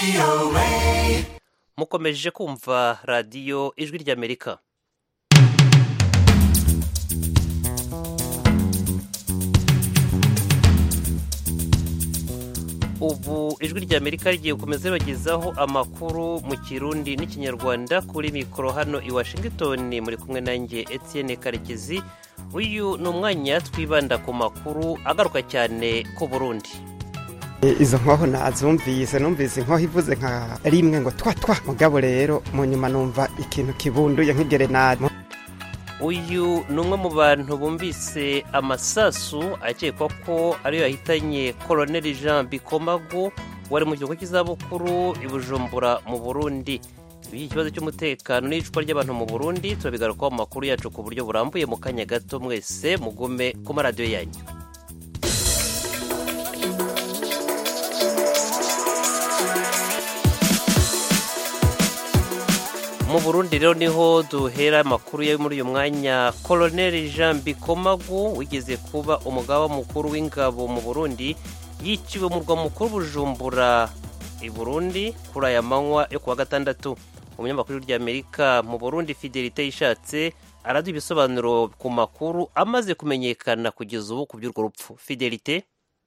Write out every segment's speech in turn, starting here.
mukomeje kumva radiyo ijwi ry'amerika ubu ijwi ry'amerika rigiye gukomeza ribagezaho amakuru mu kirundi n'ikinyarwanda kuri mikoro hano i washington muri kumwe nanjye etienne karekezi uyu ni umwanya twibanda ku makuru agaruka cyane ku burundi izo nkoho nazumvise numvise inkoho ivuze nka rimwe ngo twa twa mugabo rero mu nyuma numva ikintu kibunduye nk'igerenade uyu ni umwe mu bantu bumvise amasasu akekwa ko ariyo yahitanye koroneli jean bikomagu wari mu gihugu cy'izabukuru i bujumbura mu burundi iki kibazo cy'umutekano n'icwa ry'abantu mu burundi turabigarukaho mu makuru yacu ku buryo burambuye mu kanya gato mwese mugume ku maradiyo yanyu mu burundi rero niho duhera amakuru yo muri uyu mwanya koroneli jean bikomagu wigeze kuba umugaba mukuru w'ingabo mu burundi yiciwe mu murwa mukuru bujumbura i burundi kuri aya manywa yo kuwa gatandatu umunyamakuru ry'amerika mu burundi fidelite yishatse araduha ibisobanuro ku makuru amaze kumenyekana kugeza ubu ku by'urwo rupfu fidelite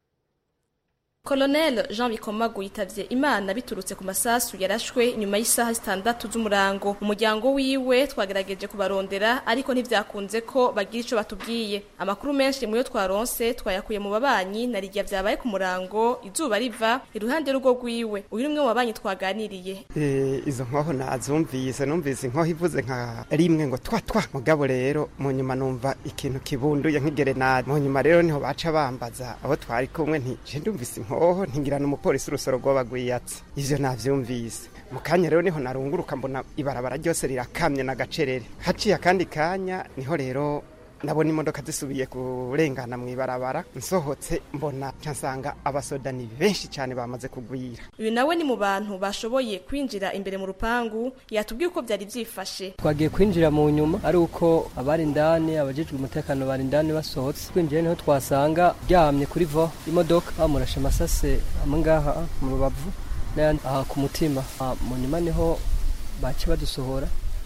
Colonel Jean Bikomagu yitavye Imana biturutse ku masasu yarashwe nyuma y'isaha zitandatu z'umurango umuryango wiwe twagerageje kubarondera ariko ntivyakunze ko bagira ico batubwiye amakuru menshi muyo twaronse twayakuye mu babanyi na rijya vyabaye ku murango izuba riva iruhande y'urugo rwiwe uyu ni umwe mu babanyi twaganiriye izo nkoho nazumvise numvise inkoho ivuze nka rimwe ngo twa twa mugabo rero mu nyuma numva ikintu kibunduye nk'igerenade mu nyuma rero niho baca bambaza abo twari kumwe nti je ndumvise inkoho ntingirana umupolisi urusoro rw'abagwiyatsi ivyo navyumvise mu kanya rero niho narunguruka mbona ibarabara ryose rirakamye n'agacerere haciye akandi kanya niho rero nabona imodoka zisubiye kurengana mu ibarabara nsohotse mbona nsanga abasoda ni benshi cyane bamaze kugwira uyu nawe ni mu bantu bashoboye kwinjira imbere mu rupangu yatubwiye uko byari byifashe twagiye kwinjira mu nyuma ari uko abari indani abajejwe umutekano bari indani basohotse twinjiye niho twasanga ryamye kuri vo imodoka bamurashe amasase amwe ngaha mu rubavu n'ayandi aha ku mutima mu nyuma niho bace badusohora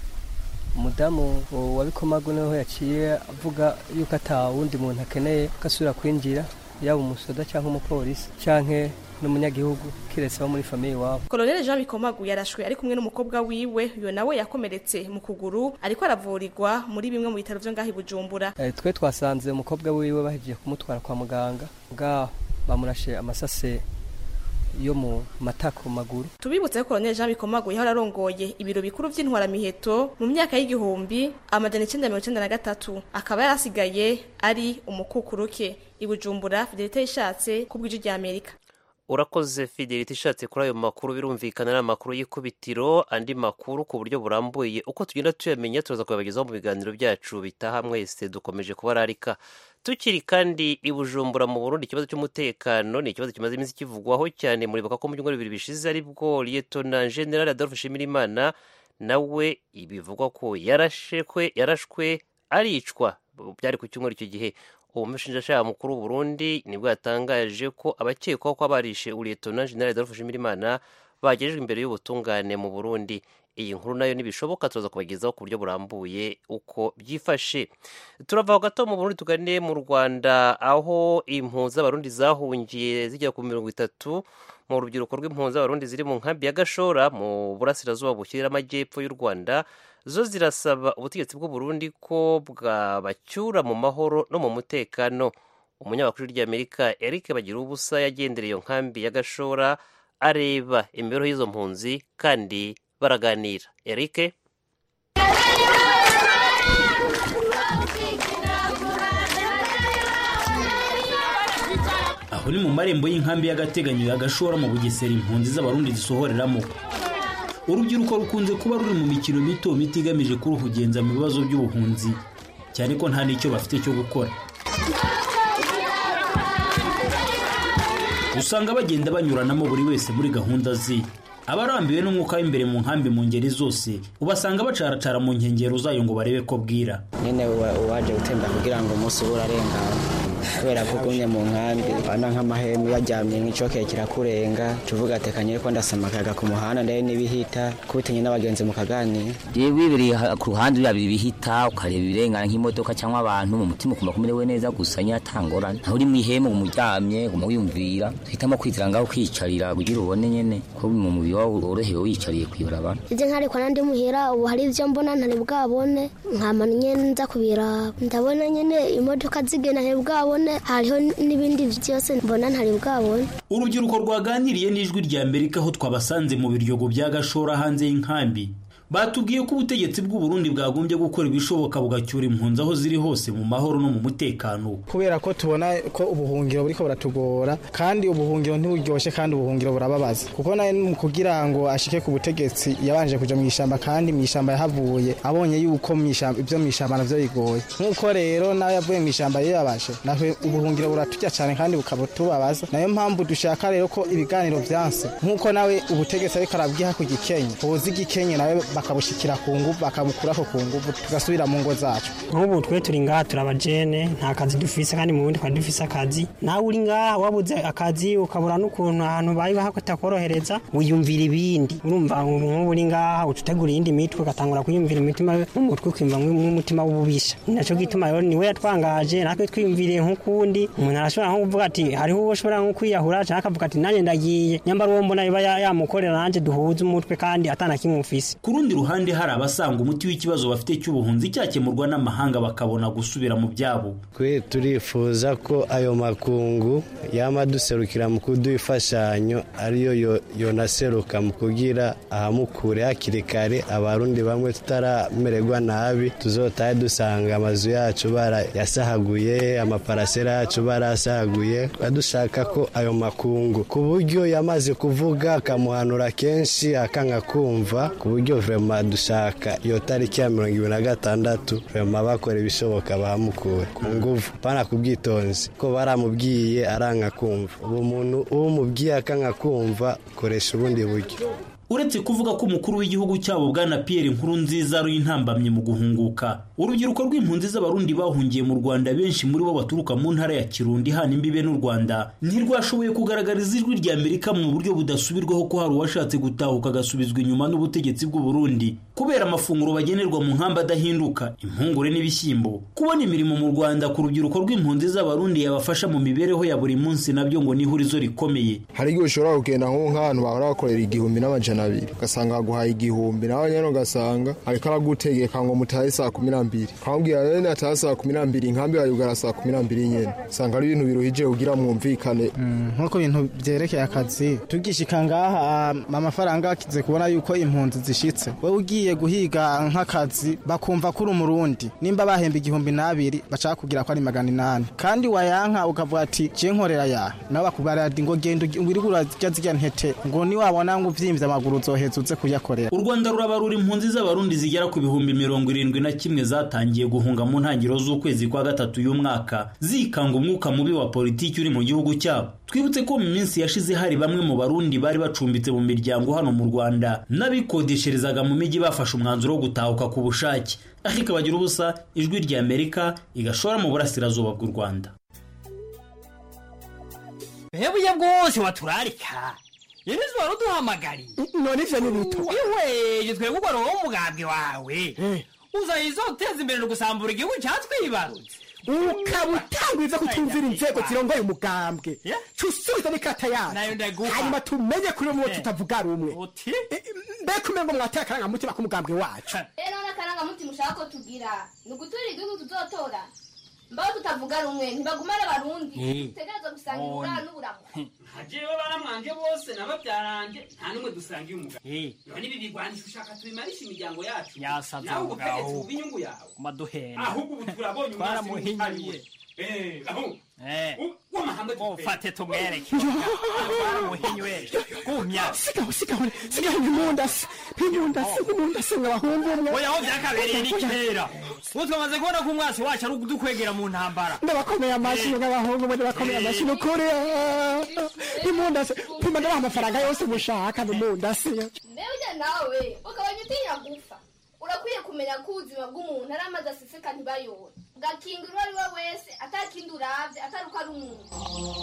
umudamu wa bikomagu niho yaciye avuga yuko ata wundi muntu akeneye ko asubira kwinjira yaba umusoda cyangwa umupolisi cyangwa n'umunyagihugu kiretse abo muri famiye iwabo Colonel Jean Bikomagu yarashwe ari kumwe n'umukobwa wiwe uyo nawe yakomeretse mu kuguru ariko aravurirwa muri bimwe mu bitaro vyo ngaho i Bujumbura e, twe twasanze umukobwa wiwe bahejeje kumutwara kwa muganga bwa bamurashe amasase yo mu matako maguru tubibutse ko Colonel Jean Bikomagu yahora arongoye ibiro bikuru vy'intwaramiheto mu myaka y'igihumbi amajana icenda mirongo icenda na gatatu akaba yarasigaye ari umukukuruke i Bujumbura Fidelite yishatse ku bw'ijwi rya Amerika urakoze fidelite ishatse kuri ayo makuru birumvikana ari amakuru y'ikubitiro andi makuru ku buryo burambuye uko tugenda tuyamenya turaza kuyabagezaho mu biganiro byacu bitaha mwese dukomeje kubararika tukiri kandi i bujumbura mu burundi ikibazo cy'umutekano ni ikibazo kimaze iminsi kivugwaho cyane muribuka ko mu byumweru bibiri bishize aribwo liyetona general adolphe nshimirimana nawe bivugwa ko yarashekwe yarashwe aricwa byari ku cyumweru icyo gihe umushinjacyaha mukuru w'uburundi nibwo yatangaje ko abakekwaho ko barishe uriyetona general adolphe nshimirimana bagejejwe imbere y'ubutungane mu burundi iyi nkuru nayo ntibishoboka turaza kubagezaho ku buryo burambuye uko byifashe turava gato mu burundi tugane mu rwanda aho impunzi z'abarundi zahungiye zijya ku mirongo itatu mu rubyiruko rw'impunzi z'abarundi ziri mu nkambi ya gashora mu burasirazuba bushyirira amajyepfo y'u rwanda zo zirasaba ubutegetsi bw'uburundi ko bwabacyura mu mahoro no mu mutekano umunyamakuru ry'amerika eric bagira ubusa yagendereye iyo nkambi ya gashora areba imibereho y'izo mpunzi kandi baraganira eric aho ni mu marembo y'inkambi y'agateganyo ya gashora mu bugesera impunzi z'abarundi zisohoreramo urubyiruko rukunze kuba ruri mu mikino mito mito igamije kuruhugenza mu bibazo by'ubuhunzi cyane ko nta n'icyo bafite cyo gukora usanga bagenda banyuranamo buri wese muri gahunda ze abarambiwe n'umwuka w'imbere mu nkambi mu ngeri zose ubasanga bacaracara mu nkengero zayo ngo barebe ko bwira nyine uwaje gutemba kugira ngo umunsi uba urarengana kubera ko ugumye mu nkambi abana nk'amahema baryamye nk'icokeye kirakurenga tuvuga atekanye ko ndasama akayaga ku muhanda ndebe n'ibihita kubitinye n'abagenzi mu kaganira jewe wibereye ku ruhande urabira ibihita ukareba ibirengana nk'imodoka cyangwa abantu mu mutima ukumva kumerewe neza gusa nyatangorane aho uri mu ihema umuryamye guma wiyumvira tuhitamo kwizira ngaho kwiyicarira kugira ubone nyene ko mu mubiri wawe worohewe wiyicariye kwibarabara ivyo nkariko nandi muhira ubu hari ivyo mbona ntari bwabone nkama nyene nza kubiraba ndabona nyene imodoka zigenda ntari bwabone hariho n'ibindi vyose mbona ntari bwabone urubyiruko rwaganiriye n'ijwi rya amerika aho twabasanze mu biryogo bya gashora hanze y'inkambi batubwiye ko ubutegetsi bw'u Burundi bwagombye gukora ibishoboka bugacyura impunzi aho ziri hose mu mahoro no mu mutekano kubera ko tubona ko ubuhungiro buriko buratugora kandi ubuhungiro ntiburyoshe kandi ubuhungiro burababaza kuko nawe mu kugira ngo ashike ku butegetsi yabanje kuja mu ishamba kandi mu ishamba yahavuye abonye yuko ibyo mu ishamba navyo bigoye nk'uko rero nawe yavuye mu ishamba yiyabashe nawe ubuhungiro buraturya cyane kandi bukaba tubabaza nayo mpamvu dushaka rero ko ibiganiro vyanse nk'uko nawe ubutegetsi ariko arabwiha ku gikenye boza igikenye nawe bakabushikira ku nguvu bakabukurako ku nguvu tugasubira mu ngo zacu nk'ubu twe turi ngaha turabajene nta kazi dufise kandi mu bundi twari dufise akazi nawe uri ngaha wabuze akazi ukabura n'ukuntu ahantu bayi hatakorohereza wiyumvira ibindi urumva nk'ubu uri ngaha ucutegura iyindi mitwe ugatangura kwiyumvira imitima mu mutwe ukimva nk'umutima w'ububisha naco gituma rero niwe yatwangaje natwe twiyumviriye nk'ukundi umuntu arashobora nko kuvuga ati hariho uwo ushobora nko kwiyahura canke akavuga ati nanjye ndagiye nyambara uwo mbona biba yamukorera nanje duhuze umutwe kandi atana kimwe ufise rundi ruhande hari abasanga umuti w'ikibazo bafite cy'ubuhunzi cyakemurwa n'amahanga bakabona gusubira mu byabo twe turifuza ko ayo makungu yama duserukira mu kuduha imfashanyo ariyo yonaseruka mu kugira ahamukure hakiri kare abarundi bamwe tutaramererwa nabi tuzotahe dusanga amazu yacu barayasahaguye amaparasera yacu barayasahaguye dushaka ko ayo makungu ku buryo yamaze kuvuga akamuhanura kenshi akanga kumva ku buryo vema dushaka iyo tariki ya mirongo ibiri na gatandatu vema bakora ibishoboka bahamukure ku nguvu pana ku bwitonzi ko baramubwiye aranga kumva ubu muntu uwo umubwiye akanga kumva koresha ubundi buryo uretse kuvuga ko umukuru w'igihugu cyabo bwana Pierre Nkurunziza ari intambamye mu guhunguka urubyiruko rw'impunzi z'abarundi bahungiye mu Rwanda benshi muri bo baturuka mu ntara ya Kirundi hana imbibe n'u Rwanda ntirwashoboye kugaragariza ijwi rya Amerika mu buryo budasubirwaho ko hari uwashatse gutahuka agasubizwa inyuma n'ubutegetsi bw'u Burundi kubera amafunguro bagenerwa mu nkamba adahinduka impungure n'ibishyimbo kubona imirimo mu Rwanda ku rubyiruko rw'impunzi z'abarundi yabafasha mu mibereho ya buri munsi nabyo ngo ni ihurizo rikomeye hari igihe ushobora kugenda nk'ahantu bahora bakorera igihumbi n'amajana abiri ugasanga aguhaye igihumbi nawe nyine ugasanga ariko aragutegeka ngo mutahe saa kumi n'ambiri akamubwira rero nataha saa kumi n'ambiri inkambi yayugara saa kumi n'ambiri nyine usanga ari ibintu biruhije kugira mwumvikane nk'uko ibintu byerekeye akazi tugishika ngaha amafaranga akize kubona yuko impunzi zishitse wowe ugiye guhiga nk'akazi bakumva ko uri umurundi nimba bahemba igihumbi n'abiri bashaka kugira ko ari magana inani kandi wayanka ukavuga ati je nkorera ya nawe bakubwira ati ngo genda wirige urarya zirya ntete ngo niwabona ngo uvyimvye amaguru uzoheza uze kuyakorera u rwanda rurabarura impunzi z'abarundi zigera ku bihumbi mirongo irindwi na kimwe zatangiye guhunga mu ntangiriro z'ukwezi kwa gatatu y'umwaka zikanga umwuka mubi wa politiki uri mu gihugu cyabo twibutse ko mu minsi yashize hari bamwe mu barundi bari bacumbitse mu miryango hano mu rwanda n'abikodesherezaga mu mijyi bafashe umwanzuro wo gutahuka ku bushake ariko bagira ubusa ijwi rya amerika igashora mu burasirazuba bw'u rwanda hebuye bwose waturarika yenizi wari uduhamagariye none ivyo ni bito ihweje twebwe ugwa roho umugambwe wawe uzayizo uteza imbere no gusambura igihugu cyatwibarutse ukaba utangwiza kutumvira inzego zirongoye umugambwe cusubiza n'ikata yacu nayo ndaguha hanyuma tumenye kuri umwe tutavuga rumwe mbega umengo mwateye akarangamutima k'umugambwe wacu rero n'akarangamutima ushaka ko tugira ni uguturira igihugu tuzotora mbaho tutavuga rumwe ntibagumane abarundi dutegereza gusanga ingurane n'uburamu hajewe baramwanje bose n'ababyarange nta n'umwe dusangiye umugabo none ibi bigwanisha ushaka tubimarisha imiryango yacu yasaze nawe ubutegetsi buba inyungu yawe maduhenda ahubwo ubu turabonye twaramuhinyuye ufate tumwereke twaramuhinyuye gumya sigaho sigaho sigaho nk'imundasi nk'imundasi nk'imundasi nk'abahungu umwe oya aho byakabereye ni kera ubu twamaze kubona ko umwasi wacu ari udukwegera mu ntambara ndabakomeye amashyi nk'abahungu umwe ndabakomeye amashyi ni ukuri nk'imundasi pima ndabaha amafaranga yose mushaka n'imundasi mbega ujya nawe ukabanya utinya gupfa urakwiye kumenya ko ubuzima bw'umuntu ari amazi aseseka ntibayore ugakingira uwo ari we wese atakindi uravye atari uko ari umuntu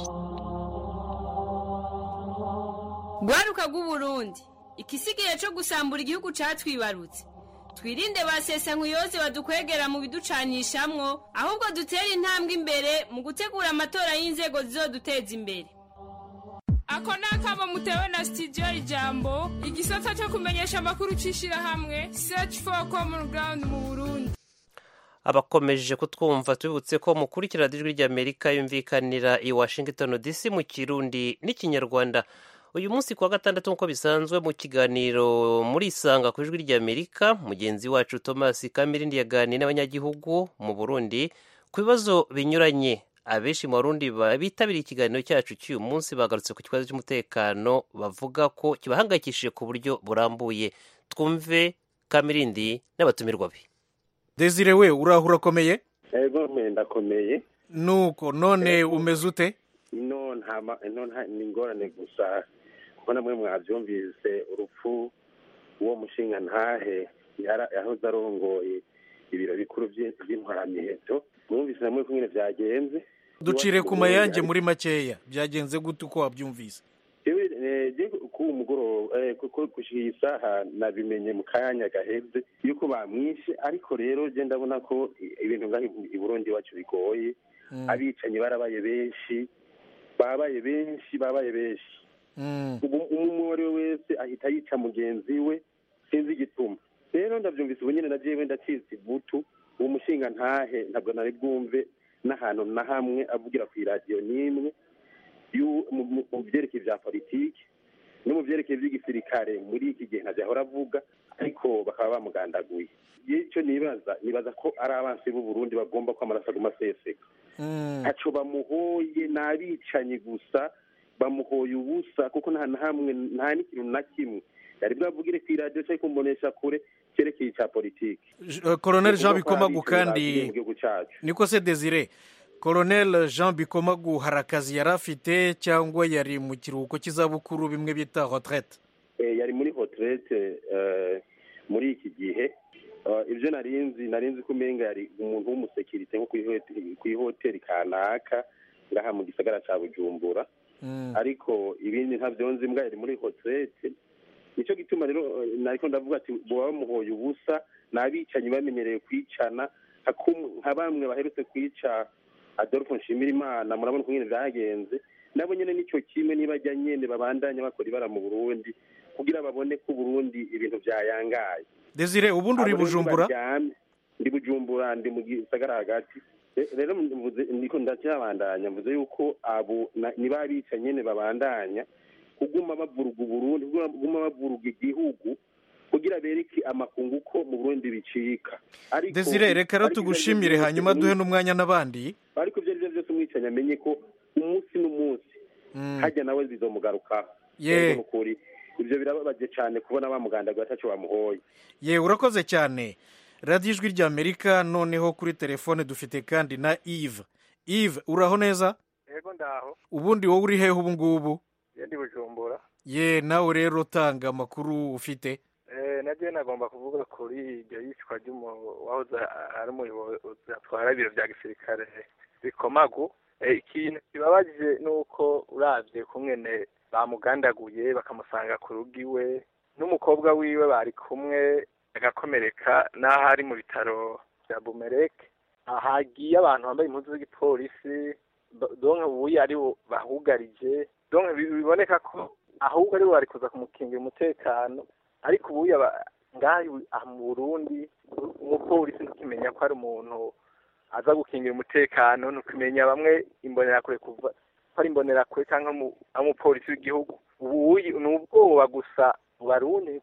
rwaruka rw'uburundi ikisigaye cyo gusambura igihugu catwibarutse twirinde ba sesankuyoze badukwegera mu biducanishamwo ahubwo dutere intambwe imbere mu gutegura amatora y'inzego zizoduteza imbere ako ni akamo mutewe na sitidiyo ijambo igisata cyo kumenyesha amakuru c'ishirahamwe search for common ground mu burundi abakomeje kutwumva tubibutse ko mukurikira ijwi ry'amerika yumvikanira i washington dc mu kirundi n'ikinyarwanda uyu munsi kuwa gatandatu nk'uko bisanzwe mu kiganiro muri isanga ku ijwi ry'amerika mugenzi wacu thomas kamirindi yaganiye n'abanyagihugu mu burundi ku bibazo binyuranye abenshi mu barundi bitabiriye ikiganiro cyacu cy'uyu munsi bagarutse ku kibazo cy'umutekano bavuga ko kibahangayikishije ku buryo burambuye twumve kamirindi n'abatumirwa be desire we uraho urakomeye ego ndakomeye nuko none umeze ute no nta ni ingorane gusa kuko namwe mwabyumvise urupfu uwo mushinga ntahe yahoze arongoye ibiro bikuru by'intwaramiheto mwumvise namwe ko nyine byagenze ducire ku mayange muri makeya byagenze gute uko wabyumvise ku mugoroba gushyira iyi saha nabimenye mu kanya gaheze yuko bamwishe ariko rero genda ndabona ko ibintu ngaho i burundi iwacu bigoye abicanyi barabaye benshi babaye benshi babaye benshi umwe uwo ari we wese ahita yica mugenzi we sinzi igituma rero ndabyumvise ubu nyine na jewe ndacitse ivutu uwo mushinga ntahe ntabwo nari bwumve n'ahantu na hamwe avugira ku iradiyo n'imwe mu byerekeye bya politiki no mu byerekeye by'igisirikare muri iki gihe ntabyo ahora avuga ariko bakaba bamugandaguye icyo nibaza nibaza ko ari abansi b'u Burundi bagomba ko amaraso aguma aseseka ntaco bamuhoye ni abicanyi gusa bamuhoye ubusa kuko nta na hamwe nta n'ikintu na kimwe yari bwavugire ku iradiyo cyangwa kumbonesha kure cyerekeye icya politiki koroneli jean bikomagu kandi niko se desire koroneli jean bikomagu hari akazi yari afite cyangwa yari mu kiruhuko cy'izabukuru bimwe bita retraite yari muri retraite muri iki gihe ibyo narinzi narinzi ko umenga yari umuntu w'umusekirite nko ku ihoteli kanaka ngaha mu gisagara cya bujumbura ariko ibindi ntabyo nzi mbwa yari muri retraite nicyo gituma rero nariko ndavuga ati boba bamuhoye ubusa ni abicanyi bamenyereye kwicana nka bamwe baherutse kwica adolphe nshimirimana murabona uko nyine byagenze nabo nyine nicyo kimwe niba ajya nyine babandanya bakora ibara mu burundi kugira babone ko uburundi ibintu byayangaye desire ubundi uri bujumbura ndi bujumbura ndi mu gisagara hagati rero niko ndacyabandanya mvuze yuko abo niba bica nyine babandanya kuguma bavuruga uburundi kuguma bavuruga igihugu kugira bereke amakungu ko mu burundi bicika desire reka rero tugushimire hanyuma duhe n'umwanya n'abandi ariko ibyo ari byo byose umwicanyi amenye ko umunsi n'umunsi hajya nawe bizomugarukaho ye ukuri ibyo birababaje cyane kubona bamugandaga ataco bamuhoye ye urakoze cyane radiyo ijwi ry'amerika noneho kuri telefone dufite kandi na Yves Yves uraho neza yego ndaho ubundi wowe uri hehe ubu ngubu ndi bujumbura ye nawe rero utanga amakuru ufite nagiye nagomba kuvuga kuri iryo yicwa ry'uwahoze ari umuyobozi atwara ibiro bya gisirikare bikomagu ikintu kibabaje ni uko urabye kumwene bamugandaguye bakamusanga ku rugo iwe n'umukobwa wiwe bari kumwe agakomereka n'aho ari mu bitaro bya bumereke hagiye abantu bambaye impuzu z'igipolisi donke ubuye ari bo bahugarije donke biboneka ko ahubwo ari bo bari kuza kumukingira umutekano ariko ubuye ngaha mu burundi umupolisi ntukimenya ko ari umuntu aza gukingira umutekano ntukimenya bamwe imbonerakure kuva ko ari imbonerakure cyangwa umupolisi w'igihugu ubuye ni ubwoba gusa mu barundi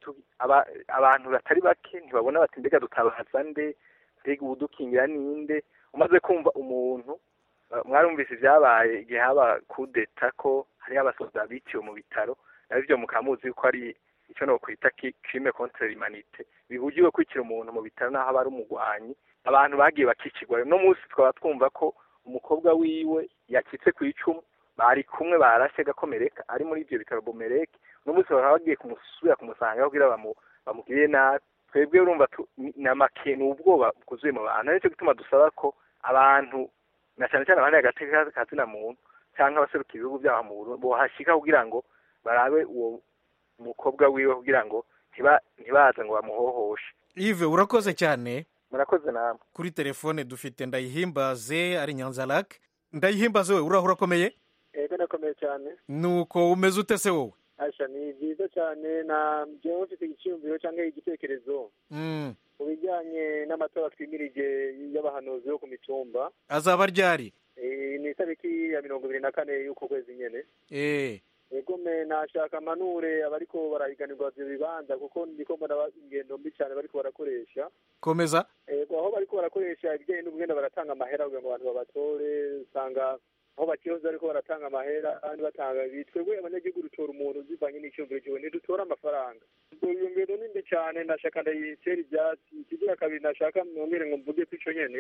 abantu batari bake ntibabona bati mbega dutabaza nde mbega ubudukingira ninde umaze kumva umuntu mwarumvise ibyabaye igihe haba kudeta ko hariho abasoza biciwe mu bitaro nabyo mukamuzi ko ari icyo nokwita crime contre l'humanité bihugiwe kwicira umuntu mu bitaro naho aba ari umugwanyi abantu bagiye bakicirwa no munsi twaba twumva ko umukobwa wiwe yakitse ku icumu bari kumwe barashe gakomereka ari muri ibyo bitaro bomereke no munsi bakaba bagiye kumusubira kumusanga kugira bamugirire nabi twebwe urumva ni amake ni ubwoba bwuzuye mu bantu nicyo gituma dusaba ko abantu na cyane cyane abandi agateka kazina muntu cyangwa abaseruka ibihugu byaho mu Burundi bohashika kugira ngo barabe uwo mukobwa wiwe kugira ngo ntiba ntibaze ngo bamuhohoshe Yves urakoze cyane murakoze namwe kuri telefone dufite ndayihimbaze ari nyanzarake ndayihimbaze we uraho urakomeye ego nakomeye cyane nuko umeze ute se wowe asha ni byiza cyane na jewe mfite icyiyumviro cyangwa igitekerezo Mm. mu bijyanye n'amatora twimirije y'abahanuzi bo ku mitumba azaba ryari Eh, ni itariki ya mirongo ibiri na kane y'uko kwezi nyene eh ego me nashaka manure abariko barahiganirwa ivyo bibanza kuko ndiko mbona ba- ingendo mbi cyane bariko barakoresha komeza ego aho bariko barakoresha ibijyanye n'ubugenda baratanga amahera kugira ngo abantu babatore usanga aho bakihoze ariko baratanga amahera kandi batanga twebwe abanyagihugu dutora umuntu zivanye n'icyumviro kiwe ntidutora amafaranga ubwo iyo ngendo ni mbi cyane nashaka ndayitera ibyatsi ikigira kabiri nashaka mwongere ngo mvuge ko ico nyene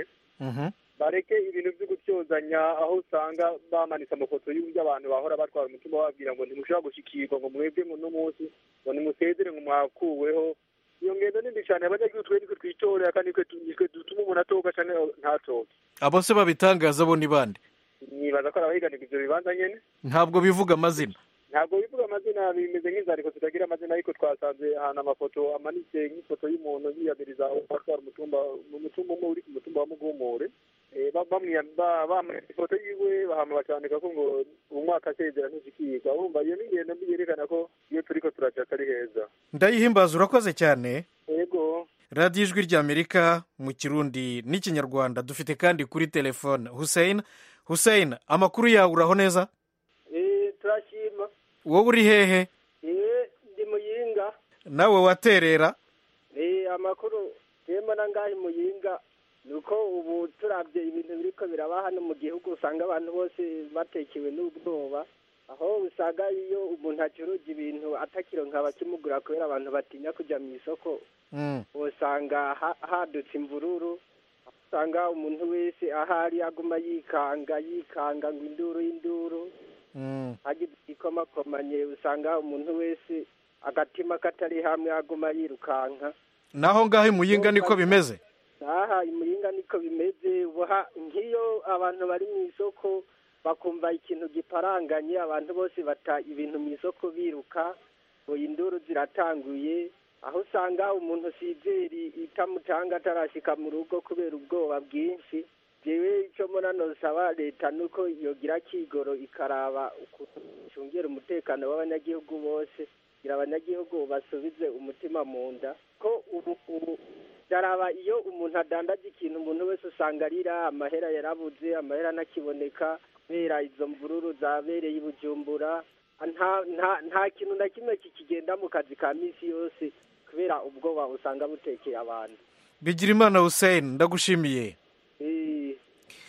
bareke ibintu byo gutyozanya aho usanga bamanitse amafoto y'uburyo abantu bahora batwara umutima bababwira ngo ntimushobora gushikirwa ngo mwebwe muno munsi ngo nimusezere ngo mwakuweho iyo ngendo ni mbi cyane abanyagihugu twe nitwe twitorera kandi nitwe tu- nitwe dutuma umuntu atoka cyane ntatoke abo se babitangaza bo ni bande nibaza ko ari abahiganirwa ivyo bibanza nyene ntabwo bivuga amazina ntabwo bivuga amazina bimeze nk'inzandiko zitagira amazina ariko twasanze ahantu amafoto amanitse nk'ifoto y'umuntu yiyamiriza atwara umutumba mu mutumba umwe uri ku mutumba wa mugumure Eh, ba- bamwiya- ba- bamanitse ifoto yiwe bahama bacandika ko ngo umwaka asezera ntishikirwa urumva iyo ni ingendo mbi yerekana ko iyo turiko turaca atari heza ndayihimbaza urakoze cyane yego radiyo ijwi ry'amerika mu kirundi n'ikinyarwanda dufite kandi kuri telefone hussein hussein amakuru yawe uraho neza Eh, turashima wowe uri hehe eh ndi muyinga nawe waterera eh amakuru yema nangahe muyinga nuko ubu turabye ibintu biriko biraba hano mu gihugu usanga abantu bose batekewe n'ubwoba aho usanga iyo umuntu acuruza ibintu atakironka abakimugura kubera abantu batinya kujya mu isoko usanga ha- hadutse imvururu usanga umuntu wese ahari aguma yikanga yikanga ngo induru induru hagize igikomakomanye usanga umuntu wese agatima katari hamwe aguma yirukanka naho ngaho imuyinga niko bimeze aha imuringa niko bimeze ubuha nk'iyo abantu bari mu isoko bakumva ikintu giparanganye abantu bose bata ibintu mu isoko biruka ngo induru ziratanguye aho usanga umuntu sizeri itamutanga atarashika mu rugo kubera ubwoba bwinshi jewe icyo mbona nosaba leta nuko yogira kigoro ikaraba ukuntu icungera umutekano w'abanyagihugu bose kugira abanyagihugu basubize umutima mu nda ko ubu ubu daraba iyo umuntu adandaza ikintu umuntu wese usanga arira amahera yarabuze amahera anakiboneka kubera izo mvururu zabereye i bujumbura nta nta nta kintu na kimwe kikigenda mu kazi ka minsi yose kubera ubwoba usanga butekeye abantu bigira imana hussein ndagushimiye Eh,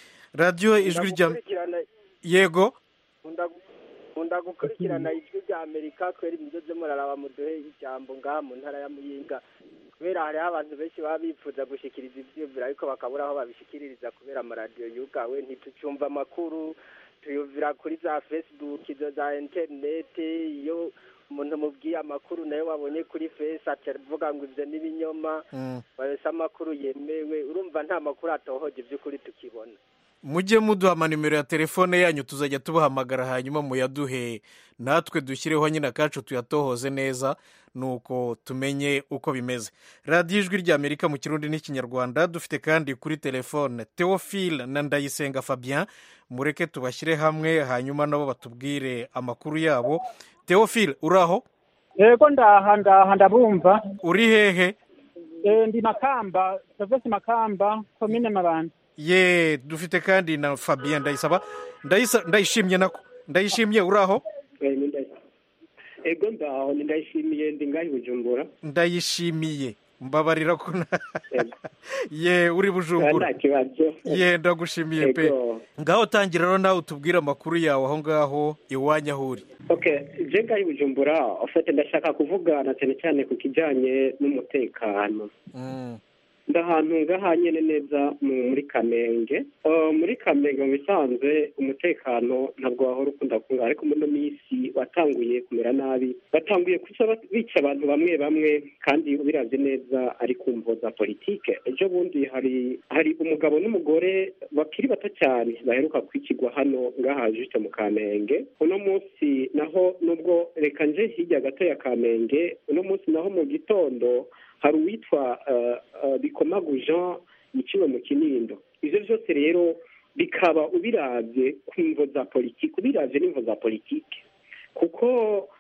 radiyo ijwi rya ndagukurikirana- yego nkunda- nkunda gukurikirana ijwi rya amerika kubera imisozi muraraba muduhe ijambo ngaha mu ntara ya muyinga kubera hariho abantu benshi baba bifuza gushikiriza ivyiyumviro ariko bakabura aho babishikiririza kubera amaradiyo yugawe ntitucumva amakuru tuyumvira kuri za facebook izo za interinete iyo umuntu mubwiye amakuru nayo wabonye kuri face aca avuga ngo ivyo n'ibinyoma wese amakuru yemewe urumva nta makuru atohoje ivy'ukuri tukibona mujye muduha amanimero ya telefone yanyu tuzajya tubahamagara hanyuma muyaduhe natwe dushyireho nyine akacu tuyatohoze neza nuko tumenye uko bimeze radiyo ijwi ry'amerika mu kirundi n'ikinyarwanda dufite kandi kuri telefone teofile na ndayisenga fabien mureke tubashyire hamwe hanyuma nabo batubwire amakuru yabo teofile uraho yego ndaha ndaha ndabumva uri hehe Eh, ndi makamba provinsi makamba komine mabanda ye dufite kandi na fabien ndayisaba Ndayisa- ndayishimye nako ndayishimye uraho ego ndaho ndayishimiye ndi ngaho i bujumbura ndayishimiye mbabarira ko na- ye uri bujumbura nta kibazo ye ndagushimiye pe Ego. ngaho tangira rero nawe utubwire amakuru yawe aho ngaho iwanyu aho uri okay je ngaho i bujumbura ofete ndashaka kuvugana cyane cyane ku kijyanye n'umutekano ndahantu ngaha nyene neza mu- muri kamenge Eh, muri kamenge mu bisanzwe umutekano ntabwo wahora ukunda kunga ariko muri ino minsi watanguye kumera nabi batanguye kuca bat- bica abantu bamwe bamwe kandi ubiravye neza ari ku mvo za politike ejo bundi hari hari umugabo n'umugore bakiri bato cyane baheruka kwikigwa hano ngaha juste mu kamenge uno munsi naho nubwo reka nje hirya gato ya kamenge uno munsi naho mu gitondo hari uwitwa eh, eh, bikomagu jean yiciwe mu kinindo ivyo vyose rero bikaba ubiravye ku mvo za politiki ubiravye n'imvo za politiki kuko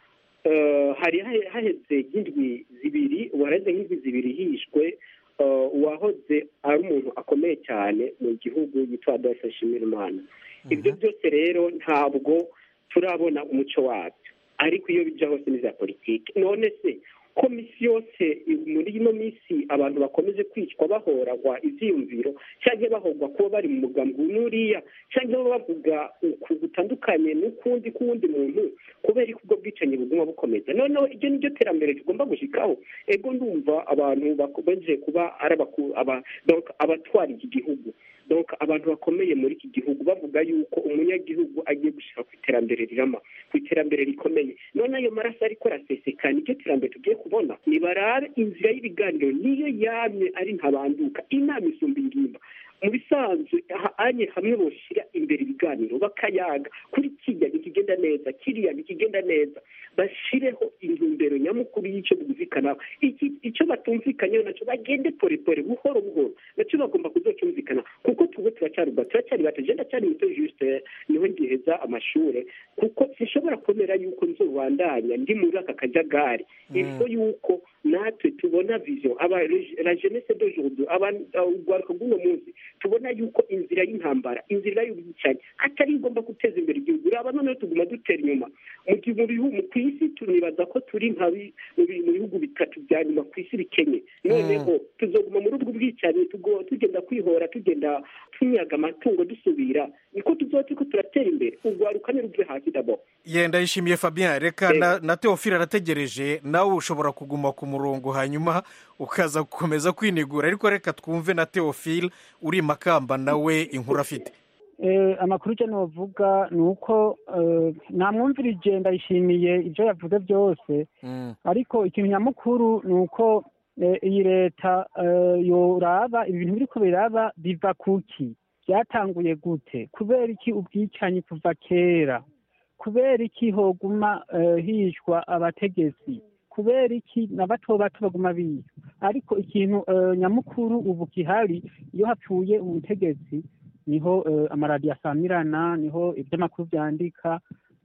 eh, hari hahe- haheze nk'indwi zibiri ubu haraheze nk'indwi zibiri hishwe eh, uwahoze ari umuntu akomeye cyane mu gihugu yitwa adolphe nshimirimana ibyo byose rero ntabwo turabona umuco wabyo ariko iyo bija hose ni za politiki none se komisi yose muri ino minsi abantu bakomeje kwicwa bahoragwa ivyiyumviro canke bahogwa kuba bari mu mugambi n'uriya canke baba bavuga uku gutandukanye n'ukundi k'uwundi muntu kubera ko ubwo bwicanyi buguma bukomeza noneho iryo niryo terambere tugomba gushikaho ego ndumva abantu bakomeje kuba ari abaku- aba- donc abatwara iki gihugu donc abantu bakomeye muri iki gihugu bavuga yuko umunyagihugu agiye gushika ku iterambere rirama ku iterambere rikomeye none ayo maraso ariko arasesekana iryo terambere tugiye kubona nibarabe inzira y'ibiganiro niyo yamye ari ntabanduka inama isumba ingimba mu bisanzwe aha anye hamwe boshira imbere ibiganiro bakayaga kuri kijya ntikigenda neza kiriya ntikigenda neza bashireho intumbero nyamukuru y'icyo bumvikanaho iki icyo batumvikanyeho nacyo bagende pore pore buhoro buhoro nacyo bagomba kuzocyumvikana kuko tuwe turacyari bato turacyari bato je ndacyari muto juste niho ngiheza amashure kuko sinshobora kwemera yuko nzobandanya ndi muri aka kajagari ifo yuko natwe tubona vision aba la jeunesse d'aujourd'hui aba urwaruka rw'uno munsi tubona yuko inzira y'intambara inzira y'ubwicanyi atari igomba guteza imbere igihugu uraba noneho tuguma dutera inyuma mu gihe mu bihugu ku isi tunibaza ko turi nka bi- mu bi- mu bihugu bitatu bya nyuma ku isi bikenye noneho tuzoguma muri ubwo bwicanyi tugo- tugenda kwihora tugenda tunyaga amatungo dusubira niko tuzoba turiko turatera imbere urwaruka niruve hasi dabo yenda yishimiye fabien reka na, na teofile arategereje nawe ushobora kuguma ku murongo hanyuma ukaza gukomeza kwinigura ariko reka twumve na teofile uri makamba nawe inkuru afite Eh, amakuru icyo novuga ni uko eh, namwumvirije ndayishimiye ibyo yavuze byose ariko ikintu nyamukuru ni uko eh, iyi leta eh, yoraba ibintu biriko biraba biva kuki byatanguye gute kubera iki ubwicanyi kuva kera kubera iki hoguma eh, hishwa abategetsi kubera iki na bato bato baguma biga ariko ikintu eh, nyamukuru ubu gihari iyo hapfuye umutegetsi niho eh, amaradiyo asamirana niho iby'amakuru byandika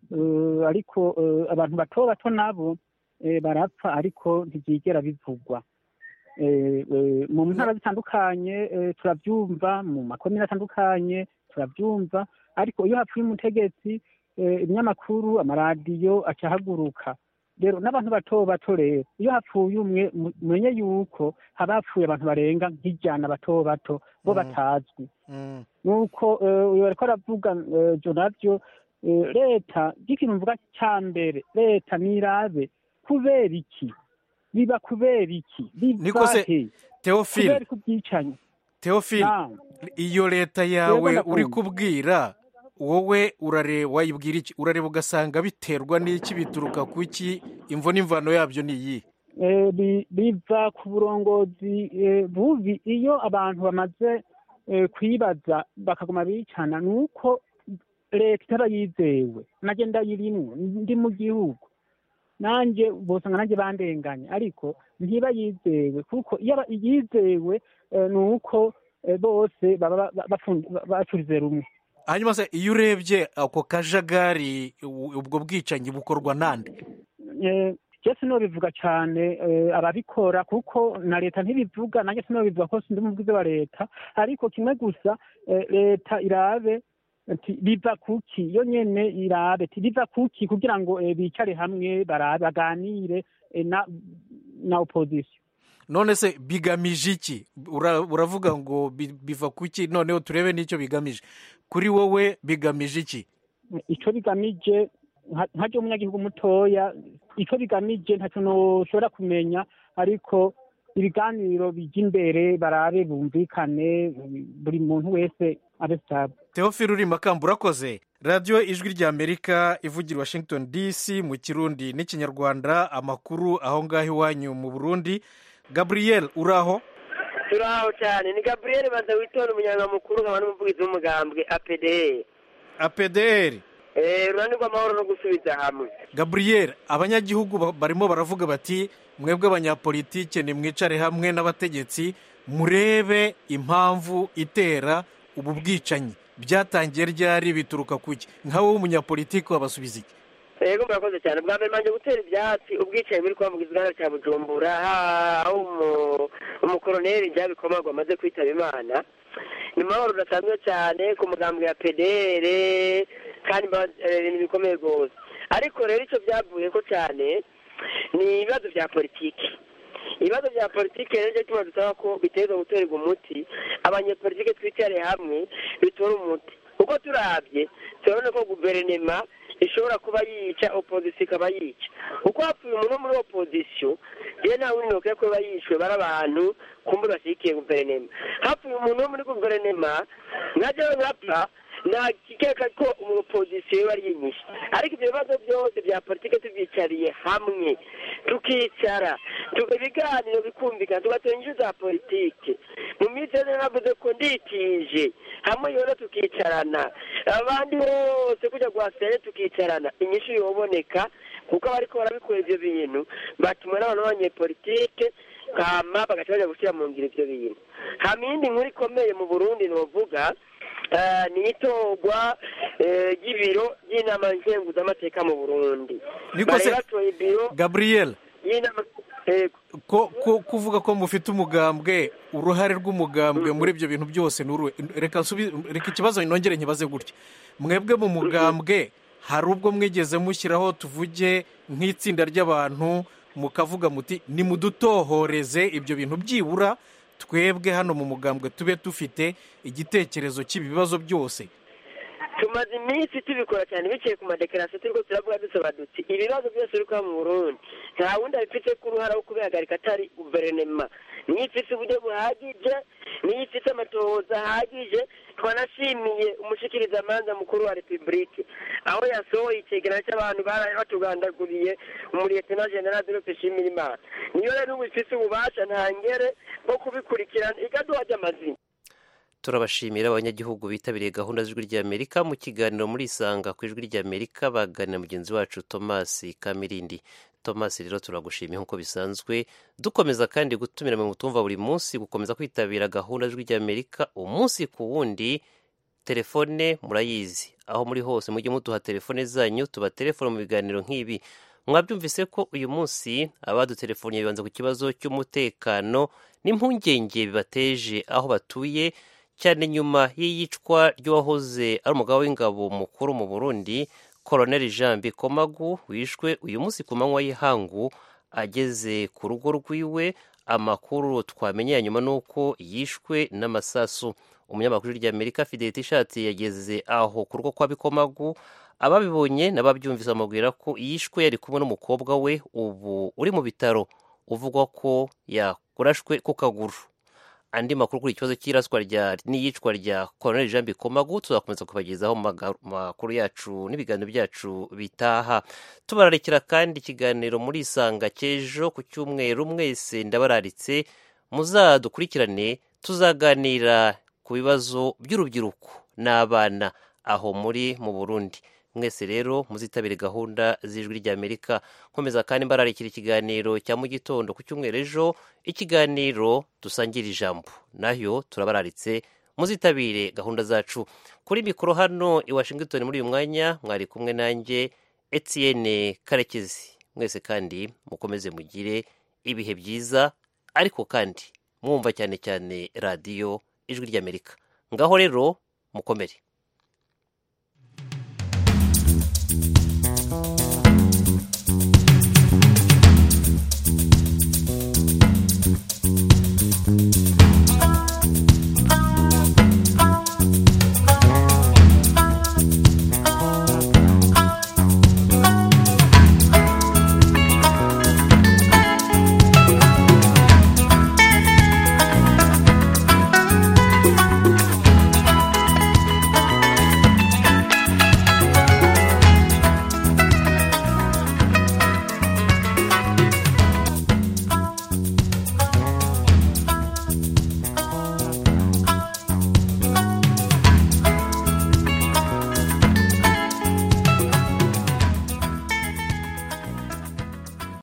eh, ariko eh, abantu bato bato nabo eh, barapfa ariko ntibyigera bivugwa Eh, eh, mu ntara zitandukanye eh, turabyumva mu makomine atandukanye turabyumva ariko iyo hapfuye umutegetsi eh, ibinyamakuru amaradiyo acahaguruka rero n'abantu bato bato rero iyo hapfuye umwe mu- mumenye yuko haba hapfuye abantu barenga nk'ijana bato bato bo batazwi nuko eh, uyu ariko aravuga eh, jo navyo eh, leta ry'ikintu mvuga cya mbere leta nirabe kubera iki biba kubera iki niko biva se he teofile kubera ko ubwicanyi teofile Naam. iyo leta Yego, yawe ndakumva. uri kubwira wowe urareba wayibwira iki urareba ugasanga biterwa n'iki bituruka ku iki imvo n'imvano yabyo ni iyi Eh, bi- biva ku burongozi eh, bubi iyo abantu bamaze eh, kwibaza bakaguma bicana ni uko leta itaba yizewe nanjye ndayirimwo ndi mu gihugu nanjye bosanga nanjye bandenganye ariko ntiba yizewe kuko iyo aba- yizewe eh, ni uko eh, bose baba ba- ba- bapfund- ba- bacurize rumwe hanyuma se iyo urebye ako kajagari u- ubwo bwicanyi bukorwa nande Eh, je sinobivuga cyane eh, ababikora kuko na leta ntibivuga nanjye sinobivuga ko sindi umuvugizi wa leta ariko kimwe gusa eh, leta irabe ati biva kuki yo nyene irabe ati biva kuki kugira ngo eh, bicare hamwe barabe baganire eh, na na opposition none se bigamije iki Ura- uravuga ngo bi- biva ku ki noneho turebe n'icyo bigamije kuri wowe bigamije iki ico bigamije nka- nkaryo umunyagihugu mutoya ico bigamije ntacyo noshobora kumenya ariko ibiganiro bijya imbere barabe bumvikane buri muntu wese abe stable teofile uri makamba urakoze radiyo ijwi ry'amerika ivugira washington dc mu kirundi n'ikinyarwanda amakuru aho ngaho iwanyu mu burundi gabriel uraho turaho cyane ni gabriel banza witora umunyangamukuru nkaba n'umuvugizi w'umugambwe apdr apdr ururani rw'amahoro no gusubiza hamwe gabriel abanyagihugu barimo baravuga bati mwebwe abanyapolitike nimwicare hamwe n'abategetsi murebe impamvu itera ubu bwicanyi byatangiye ryari bituruka kuki nkawe w'umunyapolitiki wabasubiza iki yego murakoze cyane bwa mbere manje gutera ibyatsi ubwicanyi buri kuba mu gisagara cya bujumbura aho umukoroneri byabikomagwa amaze kwitaba imana ni mahoro udasanzwe cyane ku mugambwe ya pdr kandi ibintu bikomeye rwose ariko rero icyo byavuye ko cyane ni ibibazo bya politiki ibibazo bya politiki rero nicyo tuba dusaba ko biteza guterwa umuti abanyepolitiki twicare hamwe bitora umuti uko turabye turabona ko guverinoma ishobora kuba yica opozisiyo ikaba yica uko hapfuye umuntu wo muri opozisiyo rero nta wundi ntukwiye kuba yishwe bari abantu kumbe bashyigikiye guverinoma hapfuye umuntu wo muri guverinoma nkajyaho nkapfa ntakikeka ko umupozisiyo we ari yinyishe ariko ibyo bibazo byose bya politiki tubyicariye hamwe tukicara ibiganiro bikumvikana tugatera inyungu za politiki mu minsi yose navuze ko nditije hamwe yona tukicarana abandi bose kujya guhasere tukicarana inyishu yoboneka kuko abariko barabikora ivyo bintu batumwe n'abantu b'abanyepolitike hama bagaca baja gushyira mu ngiro ivyo bintu hama iyindi nkuru ikomeye mu burundi novuga ni itorwa ry'ibiro ry'inama nkenguzamateka mu burundi niko se gabriel ko kuvuga ko mufite umugambwe uruhare rw'umugambwe muri ibyo bintu byose reka ikibazo nongere nkibaze gutya mwebwe mu mugambwe hari ubwo mwigeze mushyiraho tuvuge nk'itsinda ry'abantu mukavuga muti nimudutohoreze ibyo bintu byibura twebwe hano mu mugambwe tube dufite igitekerezo cy'ibibazo byose tumaze iminsi tubikora cyane biciye ku madekarasiyo turi turavuga dusaba duti ibibazo byose biri kuba mu burundi nta wundi abifite ko uruhara wo kubihagarika atari guverinoma niyo ifite uburyo buhagije niyo ifite amatohoza ahagije twanashimiye umushikirizamanza mukuru wa repubulike aho yasohoye icyegeranyo cy'abantu baraye batugandaguriye umuriyetena general de peshimira imana niyo rero ubu ifite ububasha ntangere bwo kubikurikirana ikaduha ry'amazina turabashimira abanyagihugu bitabiriye gahunda z'ijwi ry'amerika mu kiganiro muri isanga ku ijwi ry'amerika baganira mugenzi wacu thomas kamirindi thomas rero turagushimiye nk'uko bisanzwe dukomeza kandi gutumira mu mutumva buri munsi gukomeza kwitabira gahunda z'ijwi ry'amerika umunsi ku wundi telefone murayizi aho muri hose mujye muduha telefone zanyu tuba telefone mu biganiro nk'ibi mwabyumvise ko uyu munsi abadutelefoniye bibanza ku kibazo cy'umutekano n'impungenge bibateje aho batuye cyane nyuma y'iyicwa ry'uwahoze ari umugabo w'ingabo mukuru mu burundi koroneli jean bikomagu wishwe uyu munsi ku manywa y'ihangu ageze ku rugo rwiwe amakuru twamenye nyuma ni uko yishwe n'amasasu umunyamakuru ry'amerika fidelite ishati yageze aho ku rugo kwa bikomagu ababibonye n'ababyumvise bamubwira ko yishwe yari kumwe n'umukobwa we ubu uri mu bitaro uvugwa ko yakurashwe ku kaguru andi makuru kuri ikibazo cy'iraswa n'iyicwa rya koroneli jean bikomagu tuzakomeza kubagezaho mu makuru yacu n'ibiganiro byacu bitaha tubararekera kandi ikiganiro muri isanga cy'ejo ku cyumweru mwese ndabararitse muzadukurikirane tuzaganira ku bibazo by'urubyiruko n'abana aho muri mu burundi mwese rero muzitabire gahunda z'ijwi ry'amerika nkomeza kandi mbararikira ikiganiro cya mu gitondo ku cyumweru ejo ikiganiro dusangira ijambo nayo turabararitse muzitabire gahunda zacu kuri mikoro hano i washington muri uyu mwanya mwari kumwe nanjye etienne karekezi mwese kandi mukomeze mugire ibihe byiza ariko kandi mwumva cyane cyane radiyo ijwi ry'amerika ngaho rero mukomere